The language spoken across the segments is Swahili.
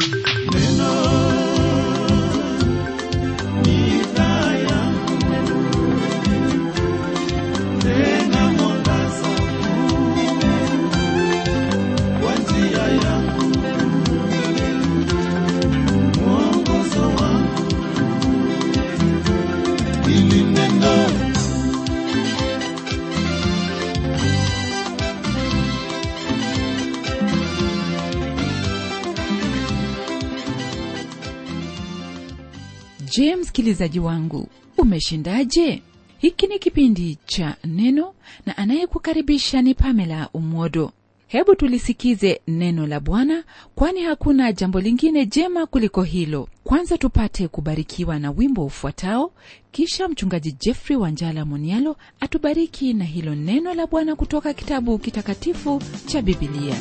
je msikilizaji wangu umeshindaje hiki ni kipindi cha neno na anayekukaribisha ni pamela umodo hebu tulisikize neno la bwana kwani hakuna jambo lingine jema kuliko hilo kwanza tupate kubarikiwa na wimbo ufuatao kisha mchungaji jeffrey wanjala monialo atubariki na hilo neno la bwana kutoka kitabu kitakatifu cha bibilia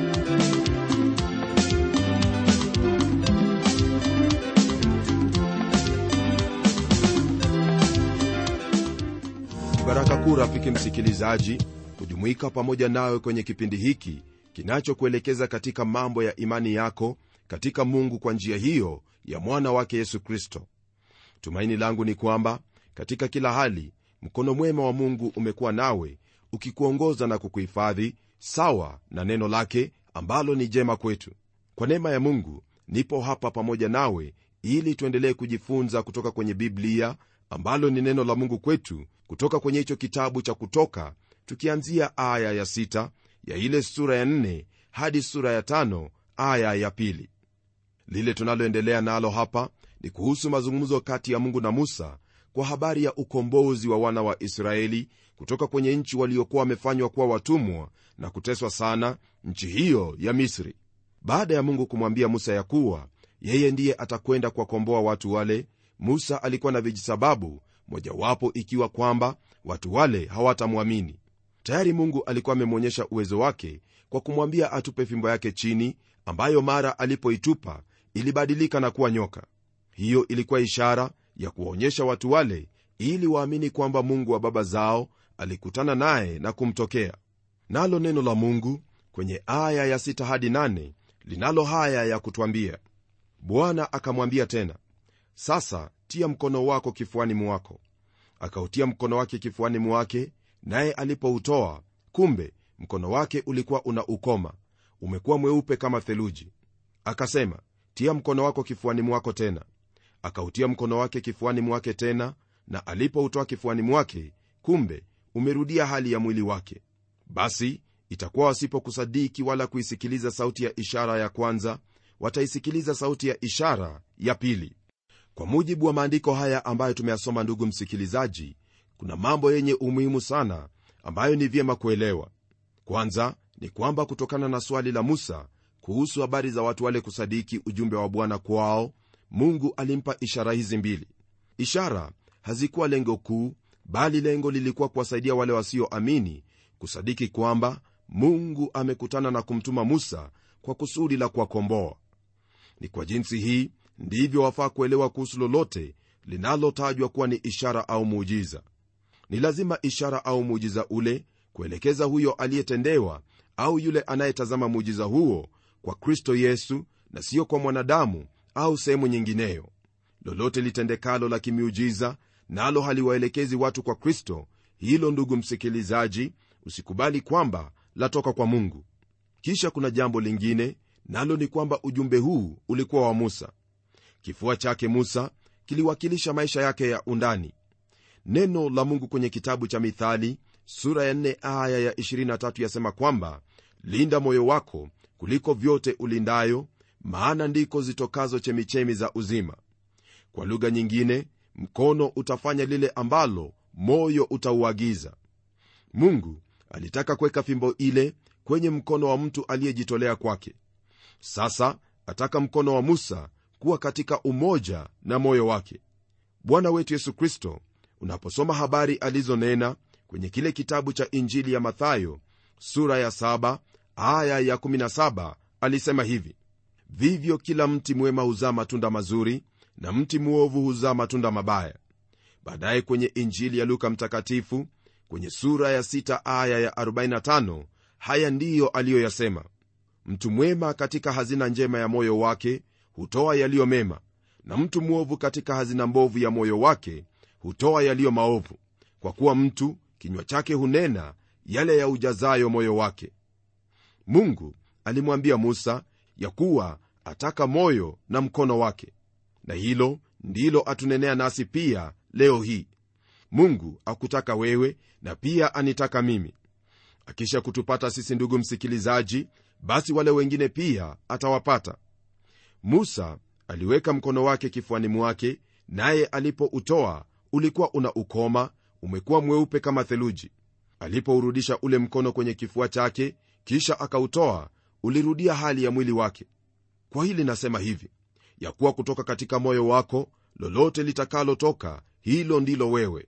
baraka kuu rafiki msikilizaji kujumuika pamoja nawe kwenye kipindi hiki kinachokuelekeza katika mambo ya imani yako katika mungu kwa njia hiyo ya mwana wake yesu kristo tumaini langu ni kwamba katika kila hali mkono mwema wa mungu umekuwa nawe ukikuongoza na kukuhifadhi sawa na neno lake ambalo ni jema kwetu kwa neema ya mungu nipo hapa pamoja nawe ili tuendelee kujifunza kutoka kwenye biblia ambalo ni neno la mungu kwetu kutoka kwenye hicho kitabu cha kutoka tukianzia aya ya sita ya ile sura ya nne hadi sura ya tano aya ya pili lile tunaloendelea nalo hapa ni kuhusu mazungumzo kati ya mungu na musa kwa habari ya ukombozi wa wana wa israeli kutoka kwenye nchi waliokuwa wamefanywa kuwa watumwa na kuteswa sana nchi hiyo ya misri baada ya mungu kumwambia musa ya kuwa yeye ndiye atakwenda kuwakomboa watu wale musa alikuwa na vijisababu mojawapo ikiwa kwamba watu wale hawatamwamini tayari mungu alikuwa amemwonyesha uwezo wake kwa kumwambia atupe fimbo yake chini ambayo mara alipoitupa ilibadilika na kuwa nyoka hiyo ilikuwa ishara ya kuwaonyesha watu wale ili waamini kwamba mungu wa baba zao alikutana naye na kumtokea nalo neno la mungu kwenye aya ya 6 hadi 8 linalo haya ya kutwambia bwana akamwambia tena sasa tia mkono wako kifuani mwako akautia mkono wake kifuani mwake naye alipoutoa kumbe mkono wake ulikuwa una ukoma umekuwa mweupe kama theluji akasema tia mkono wako kifuani mwako tena akautia mkono wake kifuani mwake tena na alipoutoa kifuani mwake kumbe umerudia hali ya mwili wake basi itakuwa wasipokusadiki wala kuisikiliza sauti ya ishara ya kwanza wataisikiliza sauti ya ishara ya pili kwa mujibu wa maandiko haya ambayo tumeyasoma ndugu msikilizaji kuna mambo yenye umuhimu sana ambayo ni vyema kuelewa kwanza ni kwamba kutokana na swali la musa kuhusu habari za watu wale kusadiki ujumbe wa bwana kwao mungu alimpa ishara hizi mbili ishara hazikuwa lengo kuu bali lengo lilikuwa kuwasaidia wale wasioamini kusadiki kwamba mungu amekutana na kumtuma musa kwa kusudi la kuwakomboa ni kwa jinsi hii ndivyo wafaa kuelewa kuhusu lolote linalotajwa kuwa ni ishara au muujiza ni lazima ishara au muujiza ule kuelekeza huyo aliyetendewa au yule anayetazama muujiza huo kwa kristo yesu na siyo kwa mwanadamu au sehemu nyingineyo lolote litendekalo la kimiujiza nalo haliwaelekezi watu kwa kristo hilo ndugu msikilizaji usikubali kwamba latoka kwa mungu kisha kuna jambo lingine nalo ni kwamba ujumbe huu ulikuwa wa musa kifua chake musa kiliwakilisha maisha yake ya undani neno la mungu kwenye kitabu cha mithali sura ya 4 aya ya 23 yasema kwamba linda moyo wako kuliko vyote ulindayo maana ndiko zitokazo chemichemi za uzima kwa lugha nyingine mkono utafanya lile ambalo moyo utauagiza mungu alitaka kuweka fimbo ile kwenye mkono wa mtu aliyejitolea kwake sasa ataka mkono wa musa kuwa katika umoja na moyo wake bwana wetu yesu kristo unaposoma habari alizonena kwenye kile kitabu cha injili ya mathayo sura ya 7 aya ya 17 alisema hivi vivyo kila mti mwema huzaa matunda mazuri na mti mwovu huzaa matunda mabaya baadaye kwenye injili ya luka mtakatifu kwenye sura ya 6 aya ya 45 haya ndiyo aliyoyasema mtu mwema katika hazina njema ya moyo wake hutoa yaliyo mema na mtu mwovu katika hazina mbovu ya moyo wake hutoa yaliyo maovu kwa kuwa mtu kinywa chake hunena yale ya ujazayo moyo wake mungu alimwambia musa ya kuwa ataka moyo na mkono wake na hilo ndilo atunenea nasi pia leo hii mungu akutaka wewe na pia anitaka mimi akisha kutupata sisi ndugu msikilizaji basi wale wengine pia atawapata musa aliweka mkono wake kifuani mwake naye alipoutoa ulikuwa una ukoma umekuwa mweupe kama theluji alipourudisha ule mkono kwenye kifua chake kisha akautoa ulirudia hali ya mwili wake kwa hili nasema hivi ya kuwa kutoka katika moyo wako lolote litakalotoka hilo ndilo wewe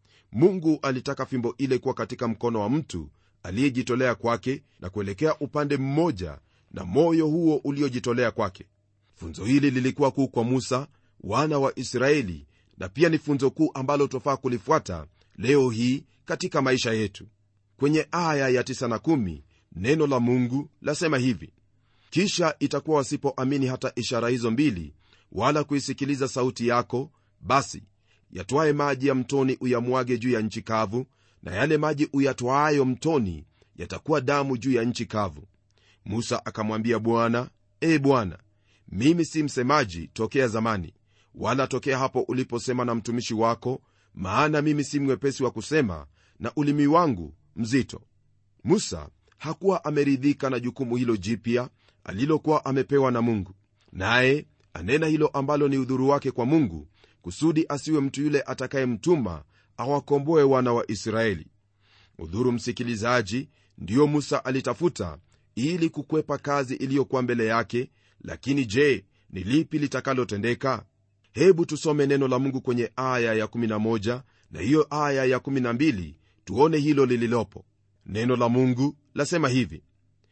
mungu alitaka fimbo ile kuwa katika mkono wa mtu aliyejitolea kwake na kuelekea upande mmoja na moyo huo uliojitolea kwake funzo hili lilikuwa kuu kwa musa wana wa israeli na pia ni funzo kuu ambalo tofaa kulifuata leo hii katika maisha yetu kwenye aya ya 9 na 1 neno la mungu lasema hivi kisha itakuwa wasipoamini hata ishara hizo mbili wala kuisikiliza sauti yako basi yatwaye maji ya mtoni uyamwage juu ya nchi kavu na yale maji uyatwaayo mtoni yatakuwa damu juu ya nchi kavu musa akamwambia bwana e bwana mimi si msemaji tokea zamani wala tokea hapo uliposema na mtumishi wako maana mimi si mwepesi wa kusema na ulimi wangu mzito musa hakuwa ameridhika na jukumu hilo jipya alilokuwa amepewa na mungu naye anena hilo ambalo ni udhuru wake kwa mungu kusudi asiwe mtu yule atakayemtuma awakomboe wana wa israeli udhuru msikilizaji ndiyo musa alitafuta ili kukwepa kazi iliyokuwa mbele yake lakini je ni lipi litakalotendeka hebu tusome neno la mungu kwenye aya ya11 na hiyo aya ya12 tuone hilo lililopo neno la mungu lasema hivi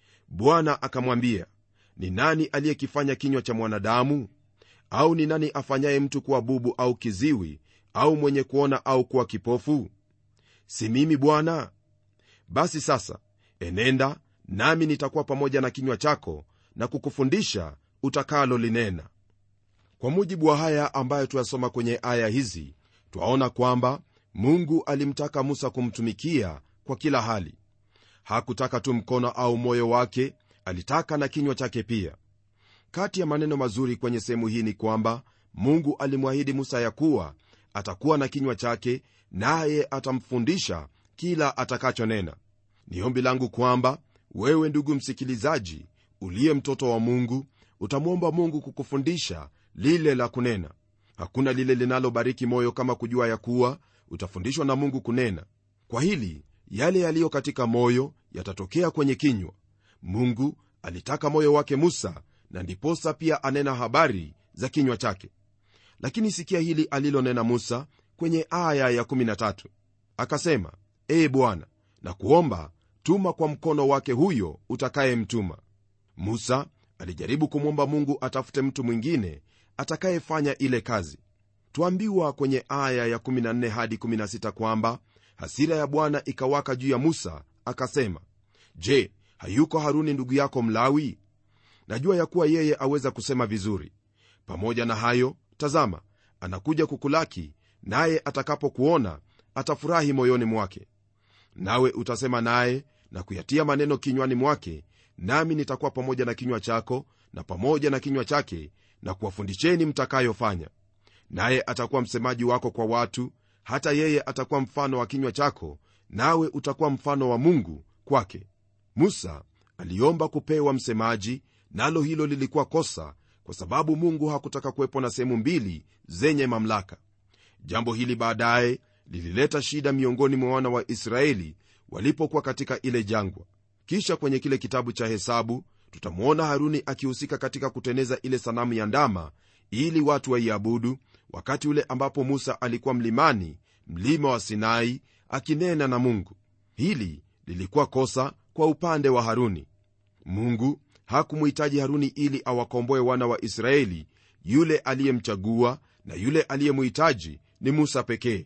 bwana akamwambia ni nani aliyekifanya kinywa cha mwanadamu au ni nani afanyaye mtu kuwa bubu au kiziwi au mwenye kuona au kuwa kipofu si mimi bwana basi sasa enenda nami nitakuwa pamoja na kinywa chako na kukufundisha utakalo linena kwa mujibu wa haya ambayo tuyasoma kwenye aya hizi twaona kwamba mungu alimtaka musa kumtumikia kwa kila hali hakutaka tu mkono au moyo wake alitaka na kinywa chake pia kati ya maneno mazuri kwenye sehemu hii ni kwamba mungu alimwahidi musa ya kuwa atakuwa na kinywa chake naye atamfundisha kila atakachonena ni ombi langu kwamba wewe ndugu msikilizaji uliye mtoto wa mungu utamwomba mungu kukufundisha lile la kunena hakuna lile linalobariki moyo kama kujua ya kuwa utafundishwa na mungu kunena kwa hili yale yaliyo katika moyo yatatokea kwenye kinywa mungu alitaka moyo wake musa na ndiposa pia anena habari za kinywa chake lakini sikia hili alilonena musa kwenye aya ya13 akasema ee bwana na kuomba tuma kwa mkono wake huyo utakayemtuma musa alijaribu kumwomba mungu atafute mtu mwingine atakayefanya ile kazi twambiwa kwenye aya ya 14 hadi 16 kwamba hasira ya bwana ikawaka juu ya musa akasema je hayuko haruni ndugu yako mlawi najua ya kuwa yeye aweza kusema vizuri pamoja na hayo tazama anakuja kukulaki naye atakapokuona atafurahi moyoni mwake nawe utasema naye na kuyatia maneno kinywani mwake nami nitakuwa pamoja na kinywa chako na pamoja na kinywa chake na kuwafundisheni mtakayofanya naye atakuwa msemaji wako kwa watu hata yeye atakuwa mfano wa kinywa chako nawe utakuwa mfano wa mungu kwake musa aliomba kupewa msemaji nalo hilo lilikuwa kosa kwa sababu mungu hakutaka kuwepo na sehemu mbili zenye mamlaka jambo hili baadaye lilileta shida miongoni mwa wana wa israeli walipokuwa katika ile jangwa kisha kwenye kile kitabu cha hesabu tutamwona haruni akihusika katika kuteneza ile sanamu ya ndama ili watu waiabudu wakati ule ambapo musa alikuwa mlimani mlima wa sinai akinena na mungu hili lilikuwa kosa kwa upande wa haruni mungu hakumhitaji haruni ili awakomboe wana wa israeli yule aliyemchagua na yule aliyemhitaji ni musa pekee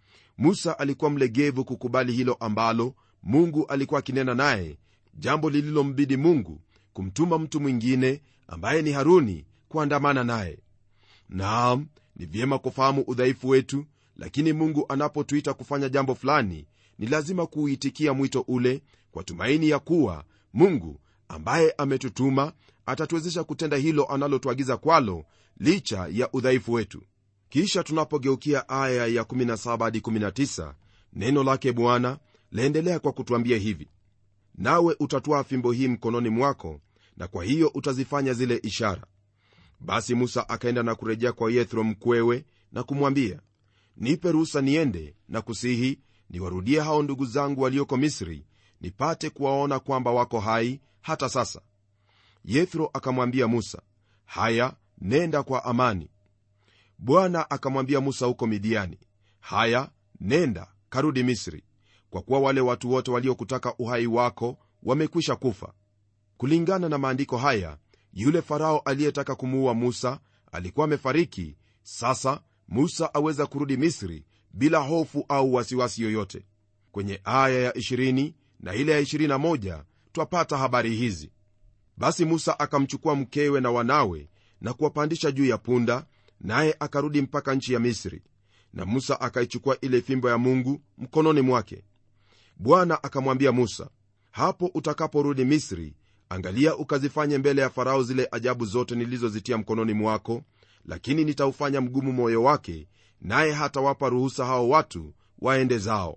musa alikuwa mlegevu kukubali hilo ambalo mungu alikuwa akinena naye jambo lililombidi mungu kumtuma mtu mwingine ambaye ni haruni kuandamana naye naam ni vyema kufahamu udhaifu wetu lakini mungu anapotuita kufanya jambo fulani ni lazima kuuitikia mwito ule kwa tumaini ya kuwa mungu ambaye ametutuma atatuwezesha kutenda hilo analotuagiza kwalo licha ya udhaifu wetu kisha tunapogeukia aya ya 17 hadi 19 neno lake bwana laendelea kwa kutwambia hivi nawe utatwaa fimbo hii mkononi mwako na kwa hiyo utazifanya zile ishara basi musa akaenda na kurejea kwa yethro mkwewe na kumwambia nipe ruhusa niende na kusihi niwarudie hao ndugu zangu walioko misri nipate kuwaona kwamba wako hai hata sasa yethro akamwambia musa haya nenda kwa amani bwana akamwambia musa huko midiani haya nenda karudi misri kwa kuwa wale watu wote waliokutaka uhai wako wamekwisha kufa kulingana na maandiko haya yule farao aliyetaka kumuua musa alikuwa amefariki sasa musa aweza kurudi misri bila hofu au wasiwasi yoyote kwenye aya ya 20 na ile ya 21 twapata habari hizi basi musa akamchukua mkewe na wanawe na kuwapandisha juu ya punda naye akarudi mpaka nchi ya misri na musa akaichukua ile fimbo ya mungu mkononi mwake bwana akamwambia musa hapo utakaporudi misri angalia ukazifanye mbele ya farao zile ajabu zote nilizozitia mkononi mwako lakini nitaufanya mgumu moyo wake naye hatawapa ruhusa hao watu waende zao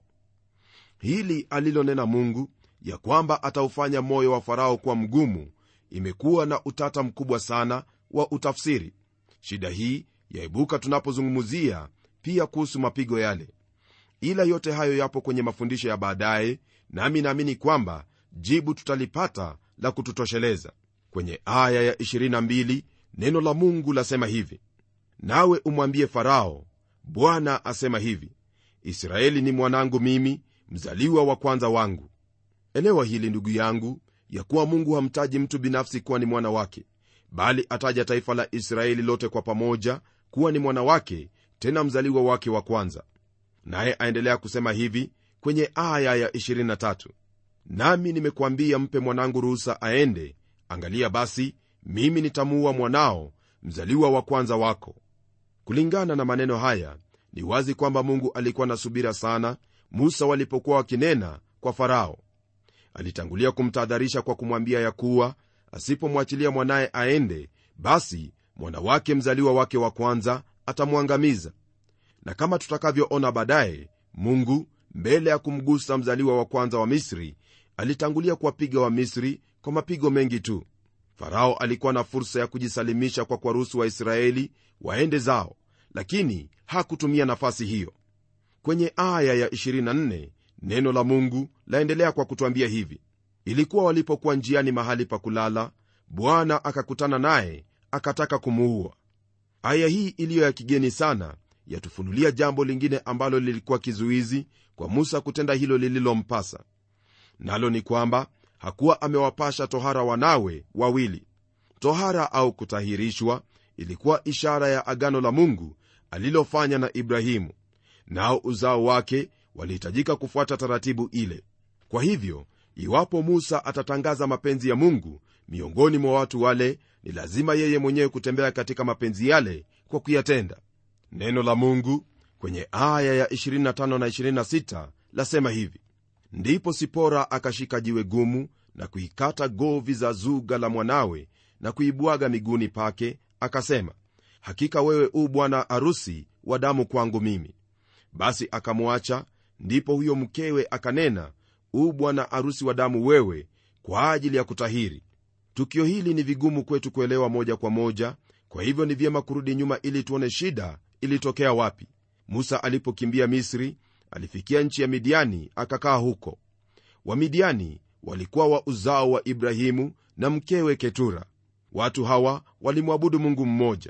hili alilonena mungu ya kwamba ataufanya moyo wa farao kuwa mgumu imekuwa na utata mkubwa sana wa utafsiri shida hii yaibuka tunapozungumzia pia kuhusu mapigo yale ila yote hayo yapo kwenye mafundisho ya baadaye nami naamini kwamba jibu tutalipata la kututosheleza kwenye aya ya 22 neno la mungu lasema hivi nawe umwambie farao bwana asema hivi israeli ni mwanangu mimi mzaliwa wa kwanza wangu elewa hili ndugu yangu ya kuwa mungu hamtaji mtu binafsi kuwa ni mwana wake bali ataja taifa la israeli lote kwa pamoja kuwa ni mwana wake tena mzaliwa wake wa kwanza naye aendelea kusema hivi kwenye aya ya 23 nami nimekuambia mpe mwanangu ruhusa aende angalia basi mimi nitamuua mwanao mzaliwa wa kwanza wako kulingana na maneno haya ni wazi kwamba mungu alikuwa na subira sana musa walipokuwa wakinena kwa farao alitangulia kumtahadharisha kwa kumwambia ya kuwa asipomwachilia mwanaye aende basi mwana wake mzaliwa wake wa kwanza atamwangamiza na kama tutakavyoona baadaye mungu mbele ya kumgusa mzaliwa wa kwanza wa misri alitangulia kuwapiga wa misri kwa mapigo mengi tu farao alikuwa na fursa ya kujisalimisha kwa kuwaruhusu waisraeli waende zao lakini hakutumia nafasi hiyo kwenye aya ya 24 neno la mungu laendelea kwa kutwambia hivi ilikuwa walipokuwa njiani mahali pa kulala bwana akakutana naye akataka kumuua aya hii iliyo ya kigeni sana yatufunulia jambo lingine ambalo lilikuwa kizuizi kwa musa kutenda hilo lililompasa nalo ni kwamba hakuwa amewapasha tohara wanawe wawili tohara au kutahirishwa ilikuwa ishara ya agano la mungu alilofanya na ibrahimu nao uzao wake walihitajika kufuata taratibu ile kwa hivyo iwapo musa atatangaza mapenzi ya mungu miongoni mwa watu wale ni lazima yeye mwenyewe kutembea katika mapenzi yale kwa kuyatenda neno la mungu kwenye aya ya 25 na 26 lasema hivi ndipo sipora akashika jiwe gumu na kuikata govi za zuga la mwanawe na kuibwaga miguuni pake akasema hakika wewe u bwana arusi wa damu kwangu mimi basi akamwacha ndipo huyo mkewe akanena u bwana arusi wa damu wewe kwa ajili ya kutahiri tukio hili ni vigumu kwetu kuelewa moja kwa moja kwa hivyo ni vyema kurudi nyuma ili tuone shida ilitokea wapi musa alipokimbia misri alifikia nchi ya midiani akakaa huko wamidiani walikuwa wa uzao wa ibrahimu na mkewe ketura watu hawa walimwabudu mungu mmoja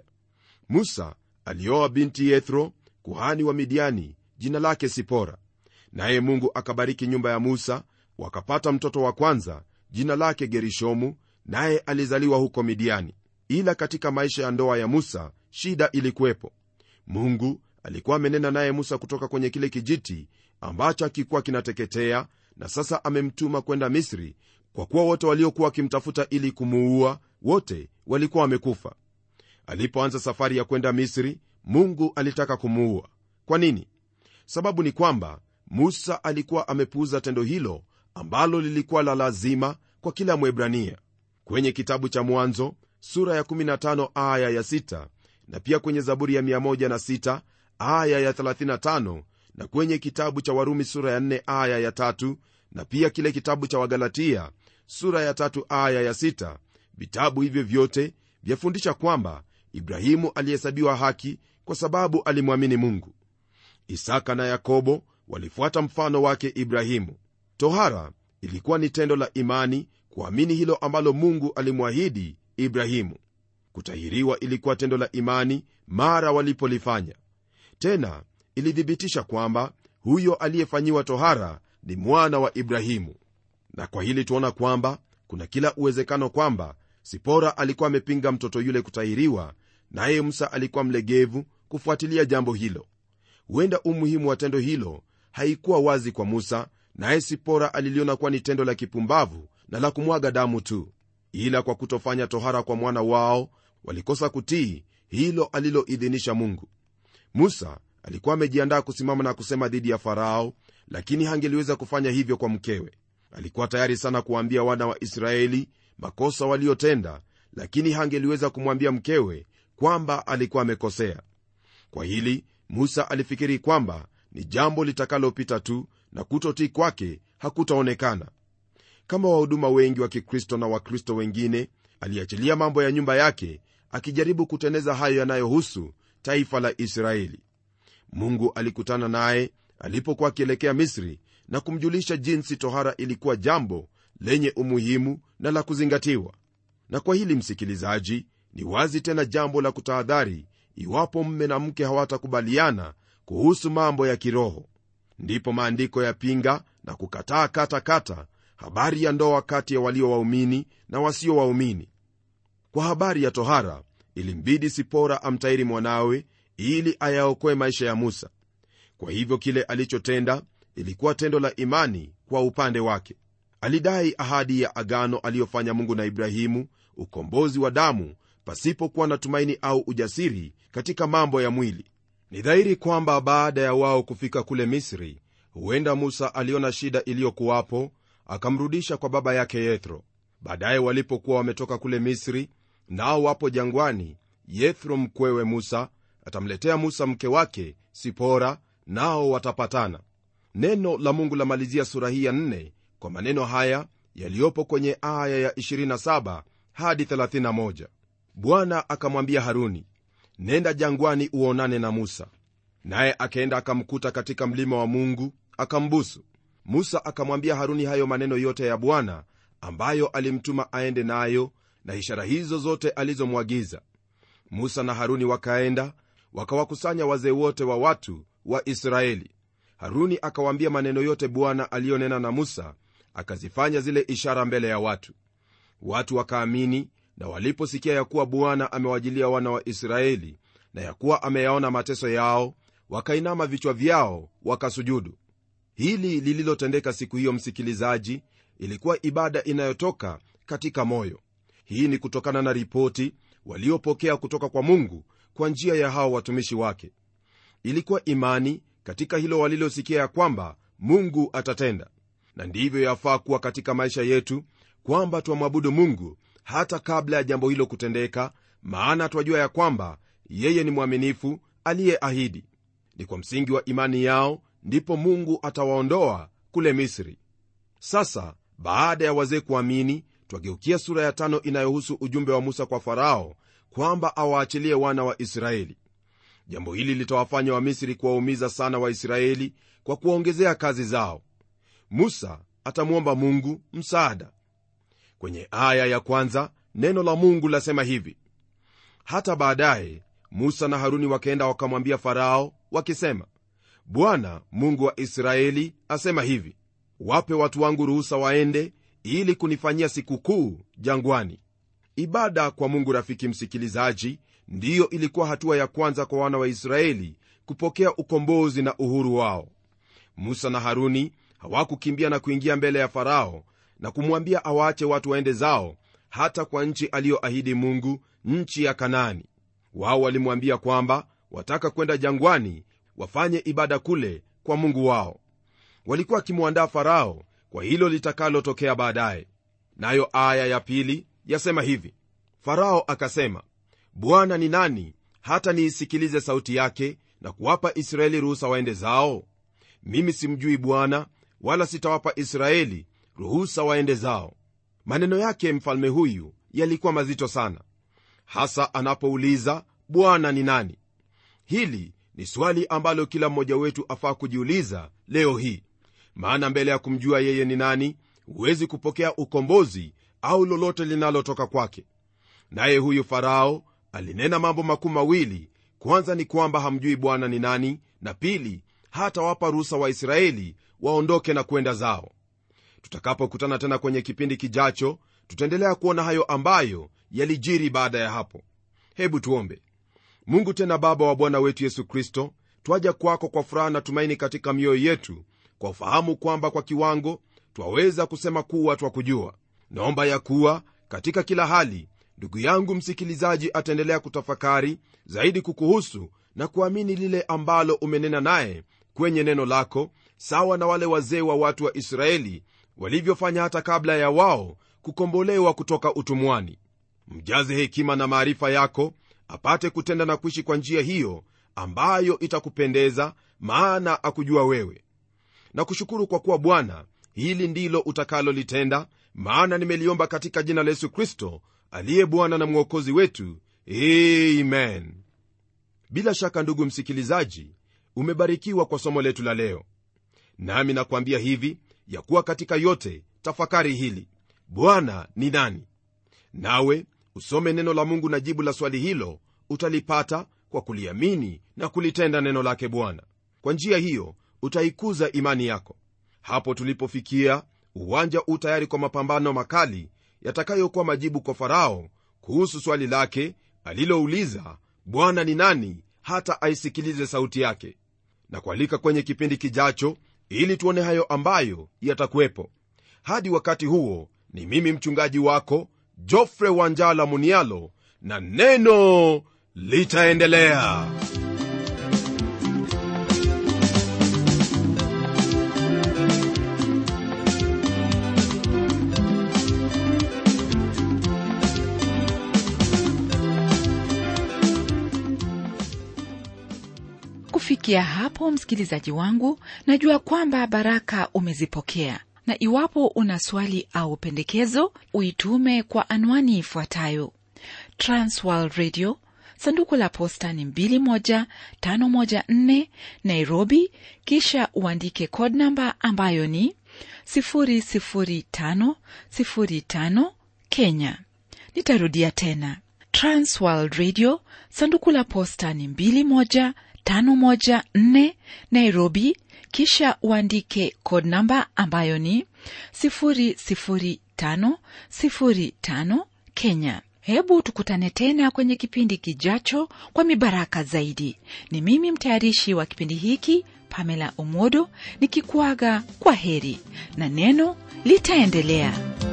musa alioa binti yethro kuhani wa midiani jina lake sipora naye mungu akabariki nyumba ya musa wakapata mtoto wa kwanza jina lake gerishomu naye alizaliwa huko midiani ila katika maisha ya ndoa ya musa shida ilikuwepo mungu alikuwa amenena naye musa kutoka kwenye kile kijiti ambacho akikuwa kinateketea na sasa amemtuma kwenda misri kwa kuwa wote waliokuwa wakimtafuta ili kumuua wote walikuwa wamekufa alipoanza safari ya kwenda misri mungu alitaka kumuua kwa nini sababu ni kwamba musa alikuwa amepuuza tendo hilo ambalo lilikuwa la lazima kwa kila mwebrania kwenye kitabu cha mwanzo sura ya 15 aya ya 6 na pia kwenye zaburi ya 16 aya ya 35 na kwenye kitabu cha warumi sura ya 4 aya ya 3 na pia kile kitabu cha wagalatia sura ya 3 aya ya 6 vitabu hivyo vyote vyafundisha kwamba ibrahimu alihesabiwa haki kwa sababu alimwamini mungu isaka na yakobo walifuata mfano wake ibrahimu tohara ilikuwa ni tendo la imani kuamini hilo ambalo mungu alimwahidi ibrahimu kutahiriwa ilikuwa tendo la imani mara walipolifanya tena ilithibitisha kwamba huyo aliyefanyiwa tohara ni mwana wa ibrahimu na kwa hili tuona kwamba kuna kila uwezekano kwamba sipora alikuwa amepinga mtoto yule kutahiriwa naye musa alikuwa mlegevu kufuatilia jambo hilo huenda umuhimu wa tendo hilo haikuwa wazi kwa musa naye sipora aliliona kuwa ni tendo la kipumbavu na la kumwaga damu tu ila kwa kutofanya tohara kwa mwana wao walikosa kutii hilo aliloidhinisha mungu musa alikuwa amejiandaa kusimama na kusema dhidi ya farao lakini hangeliweza kufanya hivyo kwa mkewe alikuwa tayari sana kuwaambia wana wa israeli makosa waliotenda lakini hangeliweza kumwambia mkewe kwamba alikuwa amekosea kwa hili musa alifikiri kwamba ni jambo litakalopita tu na kutotii kwake hakutaonekana kama wahuduma wengi wa kikristo na wakristo wengine aliachilia mambo ya nyumba yake akijaribu kuteneza hayo yanayohusu taifa la israeli mungu alikutana naye alipokuwa akielekea misri na kumjulisha jinsi tohara ilikuwa jambo lenye umuhimu na la kuzingatiwa na kwa hili msikilizaji ni wazi tena jambo la kutahadhari iwapo mme na mke hawatakubaliana kuhusu mambo ya kiroho ndipo maandiko yapinga na kukataa kata kata habari ya ndoa kati ya walio waumini na wasio waumini kwa habari ya tohara ilimbidi sipora amtairi mwanawe ili ayaokoe maisha ya musa kwa hivyo kile alichotenda ilikuwa tendo la imani kwa upande wake alidai ahadi ya agano aliyofanya mungu na ibrahimu ukombozi wa damu pasipokuwa na tumaini au ujasiri katika mambo ya mwili ni dhahiri kwamba baada ya wao kufika kule misri huenda musa aliona shida iliyokuwapo akamrudisha kwa baba yake yethro baadaye walipokuwa wametoka kule misri nao wapo jangwani yethro mkwewe musa atamletea musa mke wake sipora nao watapatana neno la mungu lamalizia sura hii ya 4 kwa maneno haya yaliyopo kwenye aya ya 27 hadi 31 bwana akamwambia haruni nenda jangwani uonane na musa naye akaenda akamkuta katika mlima wa mungu akambusu musa akamwambia haruni hayo maneno yote ya bwana ambayo alimtuma aende nayo na ishara hizo zote alizomwagiza musa na haruni wakaenda wakawakusanya wazee wote wa watu wa israeli haruni akawaambia maneno yote bwana aliyonena na musa akazifanya zile ishara mbele ya watu watu wakaamini na waliposikia ya kuwa bwana amewajilia wana wa israeli na ya kuwa ameyaona mateso yao wakainama vichwa vyao wakasujudu hili lililotendeka siku hiyo msikilizaji ilikuwa ibada inayotoka katika moyo hii ni kutokana na ripoti waliopokea kutoka kwa mungu kwa njia ya hao watumishi wake ilikuwa imani katika hilo walilosikia ya kwamba mungu atatenda na ndivyo yafaa kuwa katika maisha yetu kwamba twamwabudu mungu hata kabla ya jambo hilo kutendeka maana twajua ya kwamba yeye ni mwaminifu aliyeahidi ni kwa msingi wa imani yao ndipo mungu atawaondoa kule misri sasa baada ya wazee kuamini twageukia sura ya tano inayohusu ujumbe wa musa kwa farao kwamba awaachilie wana wa israeli jambo hili litawafanya wamisri kuwaumiza sana waisraeli kwa kuwaongezea kazi zao musa atamwomba mungu msaada kwenye aya ya kwanza neno la mungu lasema hivi hata baadaye musa na haruni wakaenda wakamwambia farao wakisema bwana mungu wa israeli asema hivi wape watu wangu ruhusa waende ili kunifanyia sikukuu jangwani ibada kwa mungu rafiki msikilizaji ndiyo ilikuwa hatua ya kwanza kwa wana wa israeli kupokea ukombozi na uhuru wao musa na haruni hawakukimbia na kuingia mbele ya farao na kumwambia awaache watu waende zao hata kwa nchi aliyoahidi mungu nchi ya kanaani wao walimwambia kwamba wataka kwenda jangwani wafanye ibada kule kwa mungu wao walikuwa wakimwandaa farao kwa hilo litakalotokea baadaye nayo aya ya pili yasema hivi farao akasema bwana ni nani hata niisikilize sauti yake na kuwapa israeli ruhusa waende zao mimi simjui bwana wala sitawapa israeli ruhusa waende zao maneno yake mfalme huyu yalikuwa mazito sana hasa anapouliza bwana ni nani hili ni swali ambalo kila mmoja wetu afaa kujiuliza leo hii maana mbele ya kumjua yeye ni nani huwezi kupokea ukombozi au lolote linalotoka kwake naye huyu farao alinena mambo makuu mawili kwanza ni kwamba hamjui bwana ni nani na pili hatawapa ruhusa waisraeli waondoke na kwenda zao tutakapokutana tena kwenye kipindi kijacho tutaendelea kuona hayo ambayo yalijiri baada ya hapo hebu tuombe mungu tena baba wa bwana wetu yesu kristo twaja kwako kwa furaha na tumaini katika mioyo yetu kwa ufahamu kwamba kwa kiwango twaweza kusema kuwa twakujua naomba ya kuwa katika kila hali ndugu yangu msikilizaji ataendelea kutafakari zaidi kukuhusu na kuamini lile ambalo umenena naye kwenye neno lako sawa na wale wazee wa watu wa israeli walivyofanya hata kabla ya wao kukombolewa kutoka utumwani mjaze hekima na maarifa yako apate kutenda na kuishi kwa njia hiyo ambayo itakupendeza maana akujua wewe na kushukuru kwa kuwa bwana hili ndilo utakalolitenda maana nimeliomba katika jina la yesu kristo aliye bwana na mwokozi wetu amen bila shaka ndugu msikilizaji umebarikiwa kwa somo letu la leo nami nakwambia hivi ya kuwa katika yote tafakari hili bwana ni nani nawe usome neno la mungu na jibu la swali hilo utalipata kwa kuliamini na kulitenda neno lake bwana kwa njia hiyo utaikuza imani yako hapo tulipofikia uwanja u tayari kwa mapambano makali yatakayokuwa majibu kwa farao kuhusu swali lake alilouliza bwana ni nani hata aisikilize sauti yake na kualika kwenye kipindi kijacho ili tuone hayo ambayo yatakuwepo hadi wakati huo ni mimi mchungaji wako jofre wanjala munialo na neno litaendelea kufikia hapo msikilizaji wangu najua kwamba baraka umezipokea na iwapo una swali au pendekezo uitume kwa anwani ifuatayo transworld radio sanduku la posta ni 21514 nairobi kisha uandike code namba ambayo ni 00505 kenya nitarudia tena transworld radio sanduku la posta ni 21514 nairobi kisha uandike code namba ambayo ni 00505 kenya hebu tukutane tena kwenye kipindi kijacho kwa mibaraka zaidi ni mimi mtayarishi wa kipindi hiki pamela omodo nikikuaga kwa heri na neno litaendelea